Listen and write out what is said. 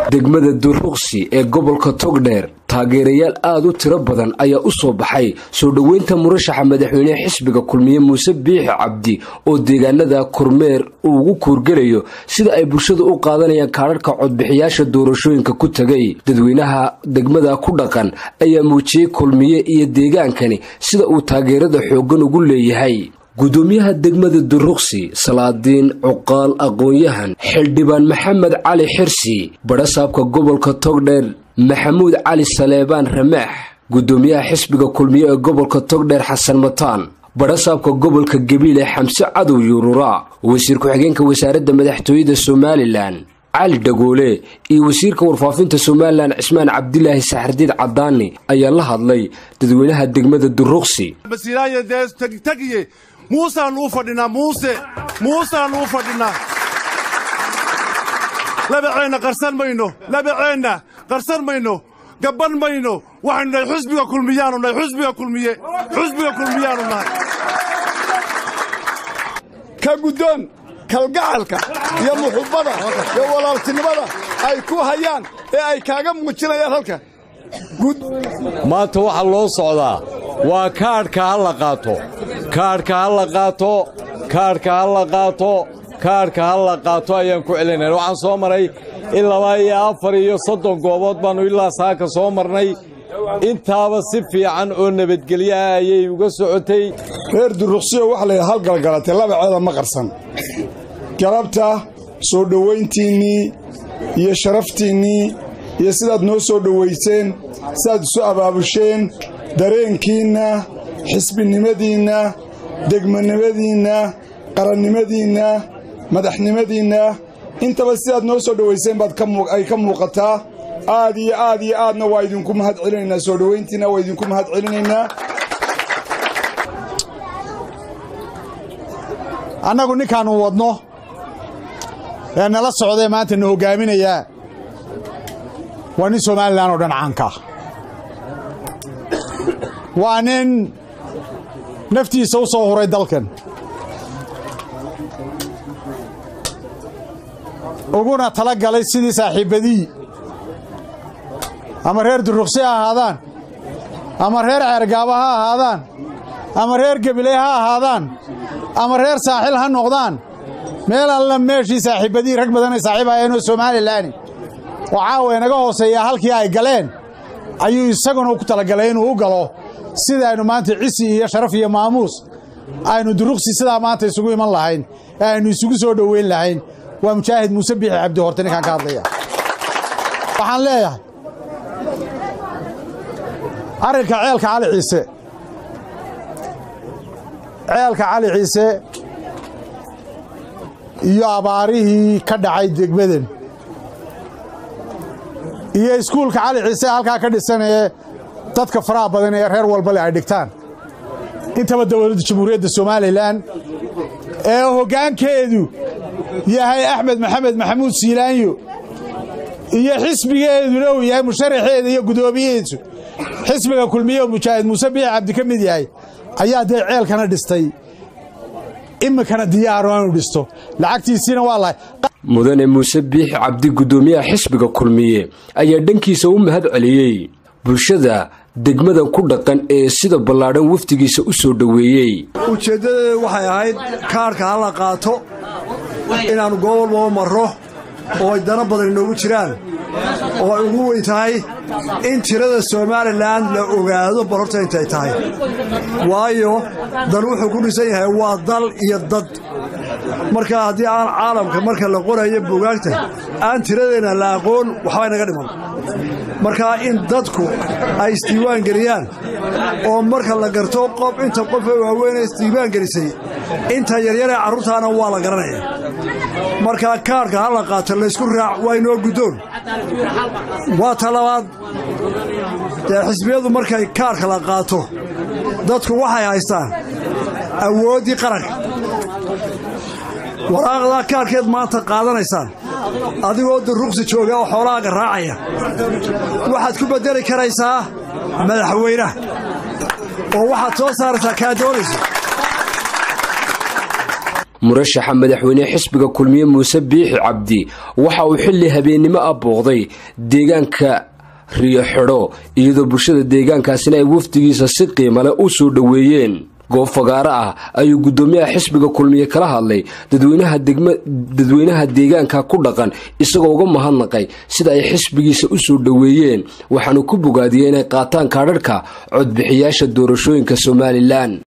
degmada duruqsi ee gobolka togdheer taageerayaal aada u tiro badan ayaa u soo baxay soo dhoweynta murashaxa madaxweynehe xisbiga kulmiye muuse biixi cabdi oo deegaanada kormeer uu ugu kuurgelayo sida ay bulshadu u qaadanayaan kaadharhka codbixiyaasha doorashooyinka ku tegay dadweynaha degmada ku dhaqan ayaa muujiyey kulmiye iyo deegaankani sida uu taageerada xooggan ugu leeyahay gudoomiyaha degmada duruqsi salaadiin cuqaal aqoon-yahan xildhibaan maxamed cali xirsi badhasaabka gobolka togdheer maxamuud cali saleebaan ramaax gudoomiyaha xisbiga kulmiye ee gobolka togdheer xasan mataan badhasaabka gobolka gabiile xamse cadow yuururaa wasiir ku-xigeenka wasaaradda madaxtooyada somalilan cali dhagoole iyo wasiirka warfaafinta somalilan cismaan cabdilaahi saxardiid cadaani ayaa la hadlay dadweynaha degmada duruqsi muusaannu u fadhinaa muuse muusaannu u fadhinnaa labaceenna qarsan mayno labaceenna qarsan mayno gabban mayno waxaynu nahay xusbiga kulmiyaanu nahay xusbiga kulmiye xusbiga kulmiyaanu nahay ka guddoon kalgacalka iyo muxubbada iyo walaaltinimada ay ku hayaan ee ay kaaga muujinayaan halka maanta waxaa loo socdaa waa kaadhka ha la qaato kaadhka ha la qaato kaadhka ha la qaato kaadhka ha la qaato ayaan ku celinayna waxaan soo maray in laba iyo afar iyo soddon goobood baannu ilaa saaka soo marnay intaaba si fiican oo nabadgelyo ah ayay uga socotay reer duruqsiyo waxa layidhaha halgalgalatay labaceeda ma qarsan galabta soo dhowayntiinnii iyo sharaftiinnii iyo sidaad noo soo dhowayseen sidaad isu abaabusheen dareenkiinna xisbinimadiinna degmanimadiinna qarannimadiinna madaxnimadiinna intaba sidaad noo soo dhowayseen baad ay ka muuqataa aad iyo aad iyo aadna waa idinku mahad celinaynaa soo dhowayntiinna waa idinku mahad celinaynaa annagu ninkaannu wadno ee nala socdae maanta na hoggaaminayaa waa nin somalilan oo dhan caankaa waa nin naftiisa u soo huray dalkan uguna tala galay sidii saaxiibbadii ama reer duruqsi ha ahaadaan ama reer ceergaaba ha ahaadaan ama reer gabiley ha ahaadaan ama reer saaxil ha noqdaan meel alla meeshii saaxiibbadii rag badanay saaxiib hayeenoo somalilaani oo caawa inaga hooseeyaa halkii ay galeen ayuu isaguna ku talagalay inuu u galo sidaaynu maanta cisi iyo sharaf iyo maamuus aynu duruqsi sidaa maanta isugu iman lahayn ee aynu isugu soo dhoweyn lahayn waa mujaahid muuse biixi cabdi horte ninkaan ka hadlaya waxaan leeyahay arrinka ceelka cali ciise ceelka cali ciise iyo abaarihii ka dhacay degmadan iyo iskuulka cali ciise halkaa ka dhisanee dadka faraha badan ee reer walbale ay dhigtaan intaba dowladda jamhuuriyadda somalilan ee hoggaankeedu yahay axmed maxamed maxamuud siilaanyo iyo xisbigeeduna uu yahay musharaxeeda iyo guddoomiyaheedu xisbiga kulmiye oo mujaahid muuse biixi cabdi ka mid yahay ayaa dee ceelkana dhistay iminkana diyaaro aanu dhisto lacagtiisiina waa lahay mudane muuse biixi cabdi guddoomiyaha xisbiga kulmiye ayaa dhankiisa u mahad celiyey bulshada degmadan ku dhaqan ee sida ballaadhan wafdigiisa u soo dhoweeyey ujeeddadeedu waxay ahayd kaarhka ha la qaato inaannu goob walbaba marro oo ay dana badan inoogu jiraan oo ay ugu weyn tahay in tirada somalilan la ogaado bal horta intay tahay waayo dal wuxuu ku dhisan yahay waa dal iyo dad marka haddii aan caalamka marka la qorayo buugaagta aan tiradeenna la aqoon waxbaa inaga dhiman markaa in dadku ay isdiiwaan geliyaan oo marka la garto qof inta qofa waaweynee isdiiwaan gelisay inta yaryaree carruurtaana waa la garanaya markaa kaarhka ha la qaato laysku raac waa inoo guddoon waa ta labaad dee xisbiyadu markay kaarhka la qaato dadku waxay haystaan awooddii qaranka waraaqdaa kaarkeed maanta qaadanaysaan adigoo duruqsi jooga oo xoolahaaga raacaya waxaad ku beddeli karaysaa madaxweynaha oo waxaad soo saaraysaa kaa doonayso murashaxa madaxweyne xisbiga kulmiye muuse biixi cabdi waxa uu xilli habeennimo ah booqday deegaanka riyo xidho iyadoo bulshada deegaankaasina ay wafdigiisa si qiimale u soo dhoweeyeen goob fagaaro ah ayuu guddoomiyaha xisbiga kulmiye kala hadlay dadweynaha deegaanka ku dhaqan isagoo uga mahadnaqay sida ay xisbigiisa u soo dhoweeyeen waxaanu ku bogaadiyey inay qaataan kaadharhka codbixiyaasha doorashooyinka somalilan